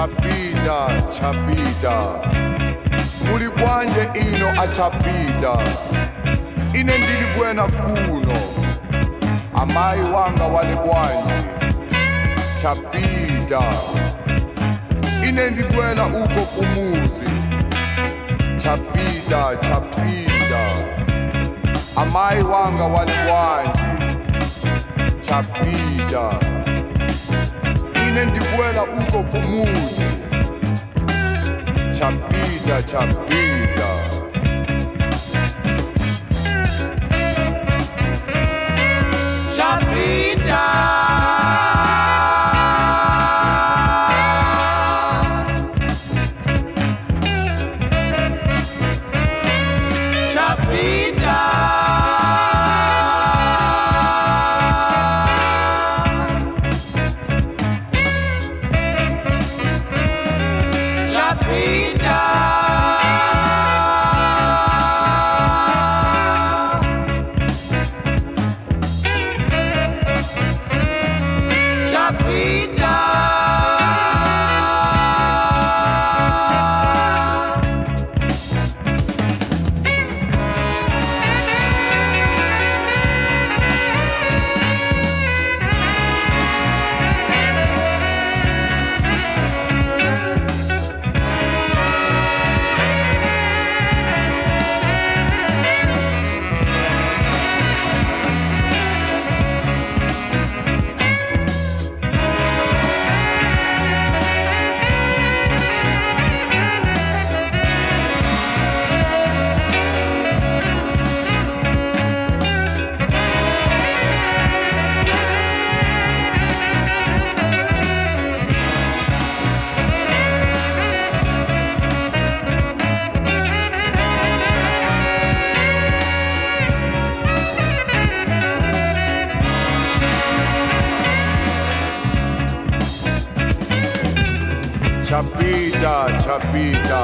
chapita chapita muli bwanje ino achapita ine ndili bwena kuno amayi wanga wali bwanji chapita ine ndibwela uko kumuzi chapita chapita amayi wanga wali bwanji chapita ine ndibwela uko kumuzi chapita chapita Chapita. Chapita. Chapita. Chapita. chapita chapita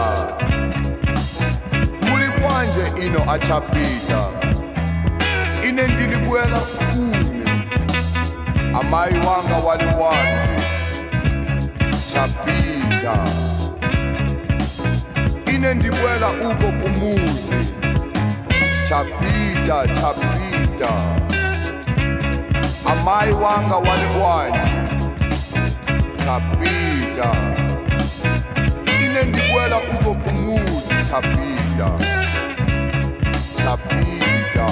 muli bwanje ino achapita ine ndilibwela kuno amayi wanga wali bwanji chapita ine ndibwela uko kumuzi chapita chapita amayi wanga wali bwanji chapita ine ndibwela uko kumuzi chapita chapita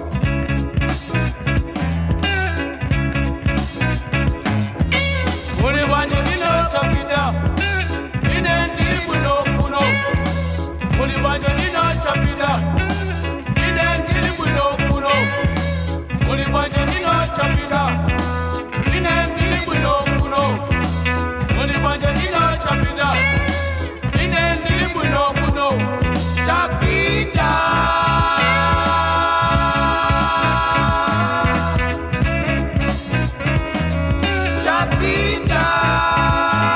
Muli bwanje ino chapita. Ine ndili bwino kuno. Muli bwanje ino chapita. Ine ndili bwino kuno. Muli bwanje ino chapita. Ine ndili bwino kuno. Muli bwanje ino chapita. Ine ndili bwino kuno. Chapita. Chapita.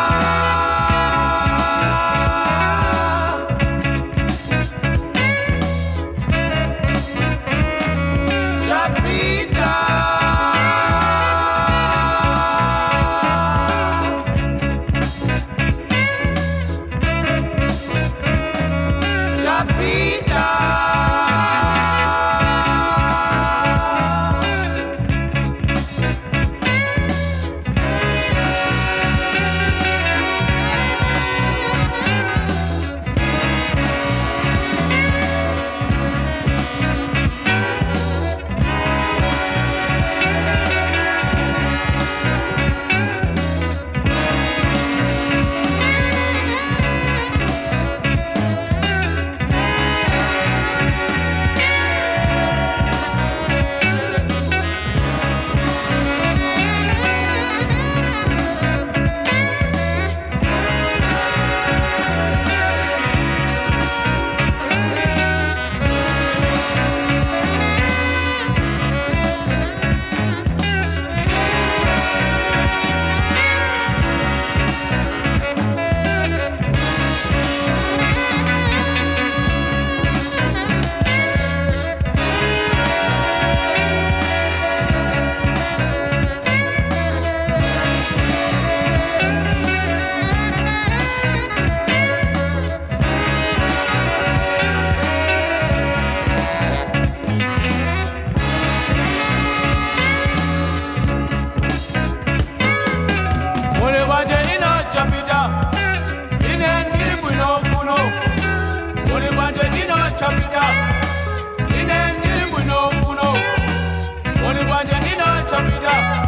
muli bwanje ino chapita ine ndili bwino kuno muli bwanje ino chapita ine ndili bwino kuno muli bwanje ino chapita